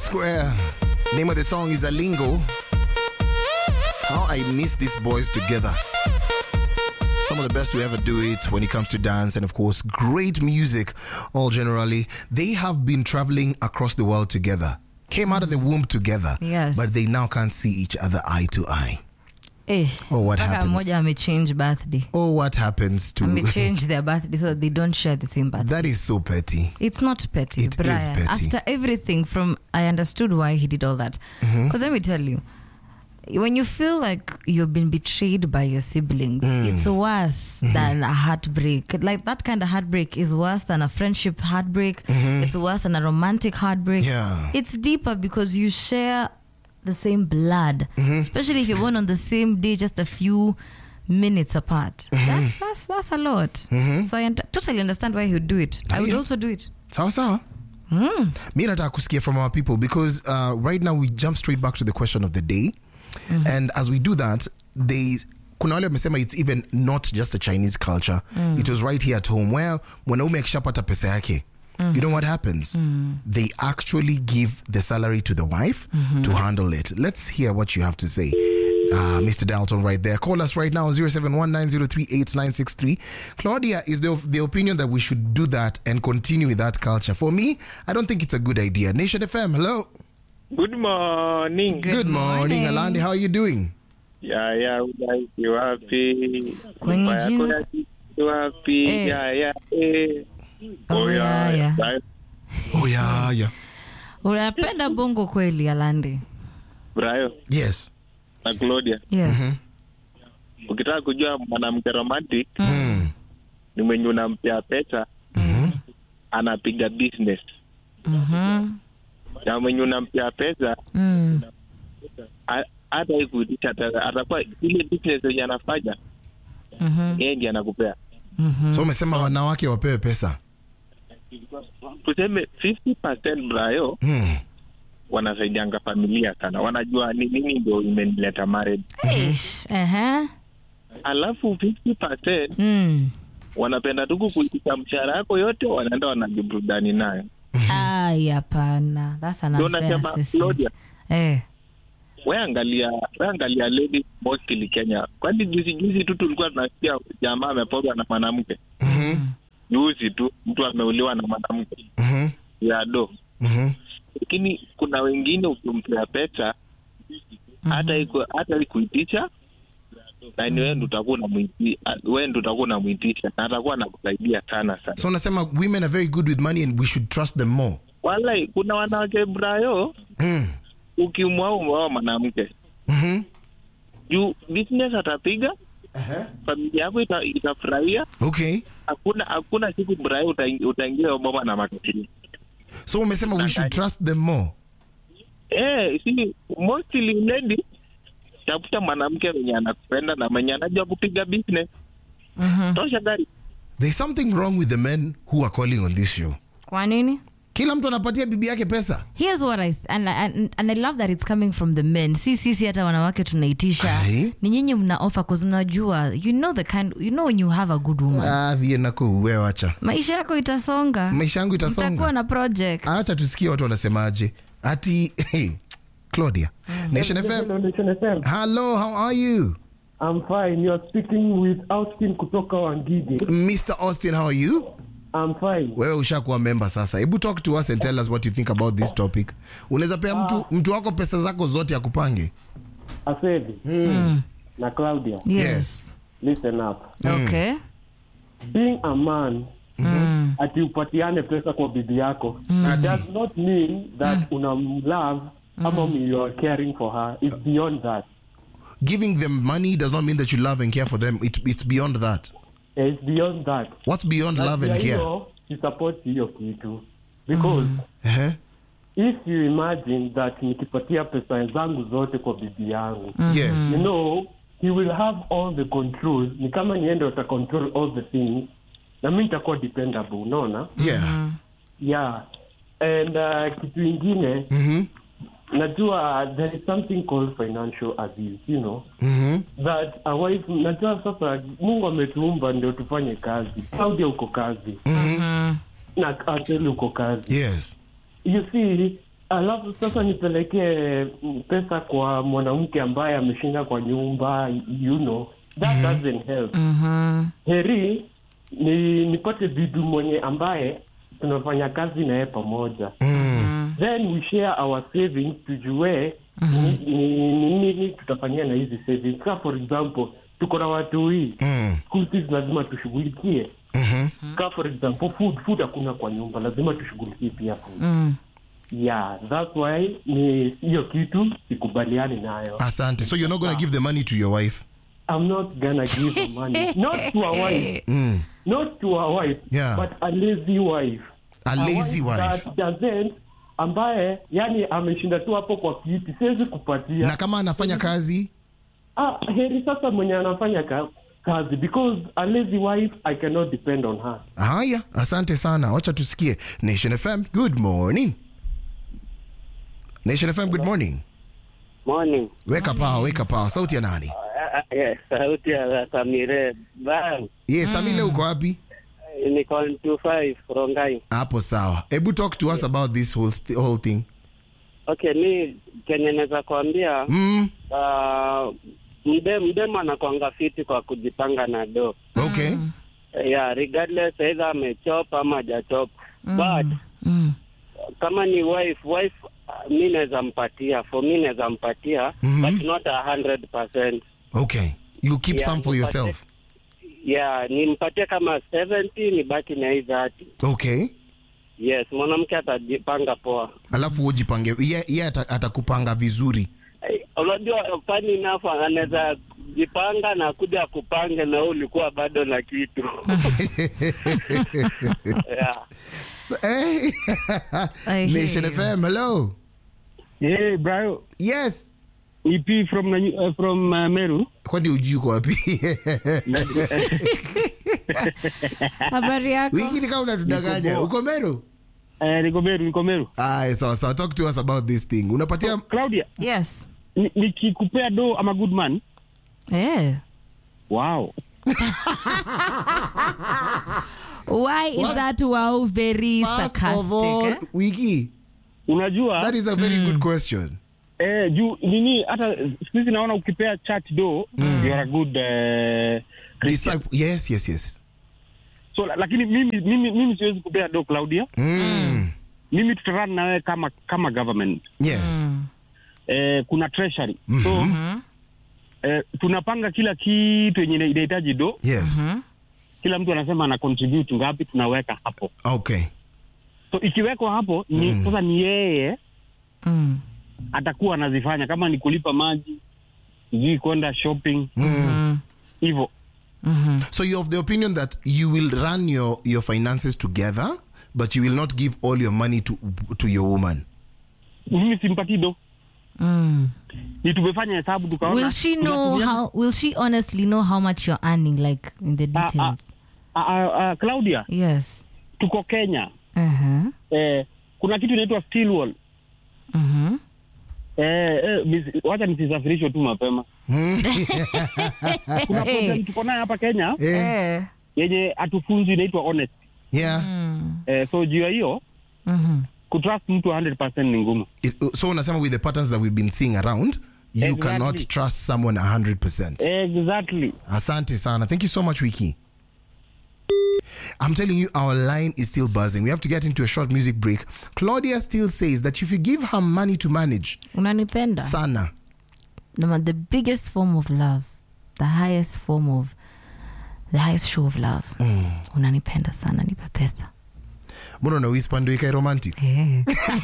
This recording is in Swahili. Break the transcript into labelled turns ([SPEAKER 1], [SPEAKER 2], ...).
[SPEAKER 1] Square. Name of the song is Alingo. How I miss these boys together. Some of the best to ever do it when it comes to dance and, of course, great music, all generally. They have been traveling across the world together, came out of the womb together,
[SPEAKER 2] Yes.
[SPEAKER 1] but they now can't see each other eye to eye.
[SPEAKER 2] Eh,
[SPEAKER 1] Oh, what
[SPEAKER 2] mpaka
[SPEAKER 1] happens?
[SPEAKER 2] mmoja amechange birthday
[SPEAKER 1] Oh, what happens to
[SPEAKER 2] amechange their birthday so they don't share the same birthday
[SPEAKER 1] that? Is so petty.
[SPEAKER 2] it's not petty
[SPEAKER 1] It is
[SPEAKER 2] Brian.
[SPEAKER 1] petty.
[SPEAKER 2] after everything from i understood why he did all that because let me tell you when you feel like you've been betrayed by your siblings it's worse than a heartbreak like that kind of heartbreak is worse than a friendship heartbreak it's worse than a romantic heartbreak
[SPEAKER 1] Yeah.
[SPEAKER 2] it's deeper because you share the same blood especially if you're born on the same day just a few minutes apart that's that's that's a lot so i un- totally understand why he would do it i would
[SPEAKER 1] Yeah.
[SPEAKER 2] also do it
[SPEAKER 1] sawa sawa mi nataka kusikia from our people because uh, right now we jump straight back to the question of the day and as we do that they kuna wale wamesema it's even not just a chinese culture it was right here at home where mwanaume akishapata pesa yake You know what happens? They actually give the salary to the wife to handle it. Let's hear what you have to say. Uh, Mr. Dalton, right there. Call us right now 0719038963. Claudia is the, the opinion that we should do that and continue with that culture. For me, I don't think it's a good idea. Nation FM, hello.
[SPEAKER 3] Good morning.
[SPEAKER 2] Good
[SPEAKER 1] Good morning,
[SPEAKER 2] morning.
[SPEAKER 1] Alandi. How are you doing?
[SPEAKER 3] Ya ya udaishi wapi?
[SPEAKER 2] Kwenye
[SPEAKER 3] Nyumba yako
[SPEAKER 2] jinga.
[SPEAKER 3] ya kiki wapi?
[SPEAKER 2] Eh.
[SPEAKER 3] Ya ya eh.
[SPEAKER 2] Oh, ya, ya.
[SPEAKER 3] Brian-
[SPEAKER 1] Oh, yeah, yeah.
[SPEAKER 2] unapenda bongo kweli alandi
[SPEAKER 3] Brian
[SPEAKER 1] Yes.
[SPEAKER 3] na Claudia.
[SPEAKER 2] yes
[SPEAKER 3] Ukitaka kujua mwanamke romantic
[SPEAKER 1] Mm.
[SPEAKER 3] ni mwenye unampea pesa anapiga business.
[SPEAKER 2] Mhm.
[SPEAKER 3] Na mwenye unampea pesa
[SPEAKER 2] Mm.
[SPEAKER 3] a- hata ikuitisha ata- atakuwa ile business yenye anafanya
[SPEAKER 2] Mhm.
[SPEAKER 3] yeye ndiye anakupea.
[SPEAKER 2] Mhm.
[SPEAKER 1] So umesema wanawake wapewe pesa.
[SPEAKER 3] Tuseme 50% Brayo
[SPEAKER 1] Mm.
[SPEAKER 3] wanasaidianga familia sana, wanajua ni nini ndio imenileta marriage.
[SPEAKER 2] Ish, ehe.
[SPEAKER 3] Alafu 50%
[SPEAKER 2] Mm.
[SPEAKER 3] wanapenda tu kukuitisha mshahara yako yote, wanaenda wanajiburudani nayo.
[SPEAKER 2] Ai, hapana. That's an
[SPEAKER 3] Ndio
[SPEAKER 2] unfair
[SPEAKER 3] nasema,
[SPEAKER 2] assessment.
[SPEAKER 3] Claudia.
[SPEAKER 2] Eh.
[SPEAKER 3] We angalia, we angalia ladies mostly Kenya, kwani juzi juzi tu tulikuwa tunasikia jamaa amepogwa na mwanamke
[SPEAKER 1] Mhm.
[SPEAKER 3] juzi tu, mtu ameuliwa na mwanamke
[SPEAKER 1] Mhm.
[SPEAKER 3] ya do,
[SPEAKER 1] Mhm.
[SPEAKER 3] lakini kuna wengine ukimpea pesa hata iku, hata ikuitisha na ni wewe ndo utakuwa unamwiti- wewe ndo utakuwa unamwitisha na atakuwa anakusaidia sana sana.
[SPEAKER 1] So unasema women are very good with money and we should trust them more.
[SPEAKER 3] Walai, kuna wanawake brayo,
[SPEAKER 1] Mm.
[SPEAKER 3] ukimwao umwao mwanamke
[SPEAKER 1] Mhm.
[SPEAKER 3] juu business atapiga familia yako ita, itafurahia.
[SPEAKER 1] Okay.
[SPEAKER 3] Hakuna hakuna siku brayo utaing- utaingia Obama na matatizo.
[SPEAKER 1] So umesema we should trust them more.
[SPEAKER 3] Eh, si mostly lady, tafuta mwanamke mwenye anakupenda na mwenye anajua kupiga business. Tosha gari.
[SPEAKER 1] There's something wrong with the men who are calling on this show.
[SPEAKER 2] Kwa nini?
[SPEAKER 1] Kila mtu anapatia bibi yake pesa.
[SPEAKER 2] Here's what I th- and, and, and I love that it's coming from the men. Si sisi hata wanawake tunaitisha.
[SPEAKER 1] Aye.
[SPEAKER 2] Ni nyinyi mna offer cause mnajua you know the kind you know when you have a good woman.
[SPEAKER 1] Ah, vie nako wewe wacha.
[SPEAKER 2] Maisha yako itasonga.
[SPEAKER 1] Maisha yangu
[SPEAKER 2] Mtakuwa
[SPEAKER 1] itasonga.
[SPEAKER 2] na project.
[SPEAKER 1] Acha tusikie watu wanasemaje. Ati hey, Claudia. Nation FM.
[SPEAKER 4] Hello, Nation FM.
[SPEAKER 1] Hello, how are you?
[SPEAKER 4] I'm fine. You are speaking with Austin kutoka Wangige.
[SPEAKER 1] Mr. Austin, how are you?
[SPEAKER 4] I'm fine.
[SPEAKER 1] wewe ushakuwa member sasa hebu talk to us and tell us what you think about this topic unaweza pea mtu, mtu wako pesa zako zote akupange
[SPEAKER 4] Asevi na Claudia,
[SPEAKER 2] Yes.
[SPEAKER 4] listen up.
[SPEAKER 2] Okay.
[SPEAKER 4] Being a man ati upatiane pesa kwa bibi yako
[SPEAKER 1] Ati.
[SPEAKER 4] does not mean that unamlove ama you are caring for her. It's beyond that.
[SPEAKER 1] giving them money does not mean that you love and care for them it, it's beyond that
[SPEAKER 4] It's beyond that.
[SPEAKER 1] what's beyond love and
[SPEAKER 4] Lazima
[SPEAKER 1] care
[SPEAKER 4] hiyo isupport hiyo kitu because
[SPEAKER 1] uh-huh.
[SPEAKER 4] if you imagine that nikipatia pesa zangu zote kwa bibi yangu
[SPEAKER 1] yes
[SPEAKER 4] you know he will have all the control ni kama niende uta control all the things na mi nitakuwa dependable unaona
[SPEAKER 1] yeah
[SPEAKER 4] yeah and uh, kitu ingine
[SPEAKER 1] Mhm.
[SPEAKER 4] najua there is something called financial abuse you know
[SPEAKER 1] Mhm.
[SPEAKER 4] that a wife najua sasa mungu ametuumba ndio tufanye kazi claudia uko kazi na ateli uko kazi
[SPEAKER 1] yes
[SPEAKER 4] you see alafu sasa nipelekee mm, pesa kwa mwanamke ambaye ameshinda kwa nyumba you know that doesn't help
[SPEAKER 2] Mhm.
[SPEAKER 4] heri ni nipate bibi mwenye ambaye tunafanya kazi naye pamoja then we share our savings tujue ni- ni ni nini tutafanyia na hizi savings ka for example tuko na watu hii
[SPEAKER 1] Mm.
[SPEAKER 4] school fees lazima tushughulikie ka for example food food hakuna kwa nyumba lazima tushughulikie pia food
[SPEAKER 2] Mm.
[SPEAKER 4] yeah that's why ni hiyo kitu sikubaliani nayo
[SPEAKER 1] Asante. So you're not going to give the money to your wife?
[SPEAKER 4] i'm not gonna give her money not to a wife
[SPEAKER 1] Mm.
[SPEAKER 4] not to a wife
[SPEAKER 1] Yeah.
[SPEAKER 4] but a lazy wife
[SPEAKER 1] A lazy wife.
[SPEAKER 4] that doesn't ambaye yani ameshinda tu hapo kwa kiti siwezi kupatia
[SPEAKER 1] Na kama anafanya kazi?
[SPEAKER 4] ah, heri sasa mwenye anafanya ka, kazi because a lazy wife i cannot depend on her
[SPEAKER 1] Haya, asante sana. Wacha tusikie. Nation FM, good morning. Nation FM, good morning.
[SPEAKER 5] Morning.
[SPEAKER 1] Weka power, weka power. Sauti ya nani?
[SPEAKER 5] Uh, uh, yes, sauti ya Samire. Bang.
[SPEAKER 1] Yes, Samile uko wapi?
[SPEAKER 5] Niko 25 Rongai.
[SPEAKER 1] Hapo sawa. Hebu talk to us about this whole, st- whole thing.
[SPEAKER 5] Okay, mi kenye naweza kuambia
[SPEAKER 1] Mm.
[SPEAKER 5] uh, mde mdemo anakwanga fiti kwa kujipanga na do
[SPEAKER 1] Okay.
[SPEAKER 5] yeah, regardless either amechop ama hajachop but
[SPEAKER 2] Mm.
[SPEAKER 5] kama ni wife wife uh, mi naweza mpatia for mi naweza mpatia but not a hundred percent
[SPEAKER 1] Okay. You'll keep
[SPEAKER 5] Yeah,
[SPEAKER 1] some for
[SPEAKER 5] nipate-
[SPEAKER 1] yourself.
[SPEAKER 5] yeah nimpatie kama 70 nibaki na hii 30
[SPEAKER 1] Okay.
[SPEAKER 5] yes mwanamke atajipanga poa
[SPEAKER 1] Alafu ujipange. Yeye ye ata- atakupanga vizuri.
[SPEAKER 5] Eh, unajua fani enough anaweza jipanga na kuja kupange na wewe ulikuwa bado na kitu yeah.
[SPEAKER 1] So, hey.
[SPEAKER 2] I hear
[SPEAKER 1] Nation
[SPEAKER 2] you.
[SPEAKER 1] FM, hello.
[SPEAKER 6] Hey, bro.
[SPEAKER 1] Yes.
[SPEAKER 6] EP from Nanyu- uh, from uh, Meru.
[SPEAKER 1] Kwani ujui uko wapi?
[SPEAKER 2] habari yako
[SPEAKER 1] Wiki ni kama unatudanganya. Uko Meru?
[SPEAKER 6] Uh, niko Meru, niko Meru.
[SPEAKER 1] Aya, sawa sawa. Talk to us about this thing. Unapatia
[SPEAKER 6] Claudia,
[SPEAKER 2] yes
[SPEAKER 6] ni- nikikupea do ama good man.
[SPEAKER 2] eh.
[SPEAKER 6] Wow.
[SPEAKER 2] why is
[SPEAKER 1] What?
[SPEAKER 2] that wow very
[SPEAKER 1] First of all,
[SPEAKER 2] sarcastic eh?
[SPEAKER 1] Wiki,
[SPEAKER 6] Unajua
[SPEAKER 1] that is a very good question.
[SPEAKER 6] eh, juu nini hata siku hizi naona ukipea chat do you are a good uh, Christian.
[SPEAKER 1] Disciple. Yes, yes, yes.
[SPEAKER 6] So la- lakini mimi mimi mimi siwezi kupea do Claudia.
[SPEAKER 1] Mm.
[SPEAKER 6] Mimi tutarun na wewe kama kama government.
[SPEAKER 1] Yes.
[SPEAKER 6] Eh, kuna treasury. So eh, tunapanga kila kitu yenye ina- inahitaji do.
[SPEAKER 1] Yes.
[SPEAKER 6] Kila mtu anasema ana contribute ngapi tunaweka hapo.
[SPEAKER 1] Okay.
[SPEAKER 6] so ikiwekwa hapo ni sasa ni yeye
[SPEAKER 2] Mm.
[SPEAKER 6] atakuwa anazifanya kama ni kulipa maji sijui kwenda shopping
[SPEAKER 2] Mm.
[SPEAKER 6] hivyo
[SPEAKER 2] Mhm.
[SPEAKER 1] So you're of the opinion that you will run your, your finances together, but you will not give all your money to to your woman.
[SPEAKER 6] mimi simpatii do
[SPEAKER 2] Mm.
[SPEAKER 6] ni tumefanya hesabu tukaona
[SPEAKER 2] will she know
[SPEAKER 6] tunatumia-
[SPEAKER 2] how will she honestly know how much you're earning like in the
[SPEAKER 6] Ah, ah.
[SPEAKER 2] details
[SPEAKER 6] Ah, ah, ah, claudia
[SPEAKER 2] yes
[SPEAKER 6] tuko kenya
[SPEAKER 2] uh-huh.
[SPEAKER 6] eh, kuna kitu inaitwa steel wall
[SPEAKER 2] Mhm.
[SPEAKER 6] eh, eh, mis- wacha nisisafirishwe tu mapema kuna program tuko naye hapa kenya
[SPEAKER 1] Yeah.
[SPEAKER 2] Eh.
[SPEAKER 6] yenye hatufunzi inaitwa honest
[SPEAKER 1] Yeah.
[SPEAKER 2] Mm.
[SPEAKER 6] eh, so juu ya hiyo
[SPEAKER 2] Mhm.
[SPEAKER 6] kutrust mtu 100 ni ngumu
[SPEAKER 1] It, so unasema with the patterns that we've been seeing around, you
[SPEAKER 6] Exactly.
[SPEAKER 1] cannot trust someone 100%.
[SPEAKER 6] exactly
[SPEAKER 1] Asante sana. Thank you so much, Wiki. I'm telling you, our line is still buzzing. We have to get into a short music break. Claudia still says that if you give her money to manage,
[SPEAKER 2] unanipenda
[SPEAKER 1] sana,
[SPEAKER 2] no, the biggest form of love the highest form of the highest show of love unanipenda sana nipe pesa
[SPEAKER 1] mbona una whisper ndio ikae romantic?
[SPEAKER 2] Eh.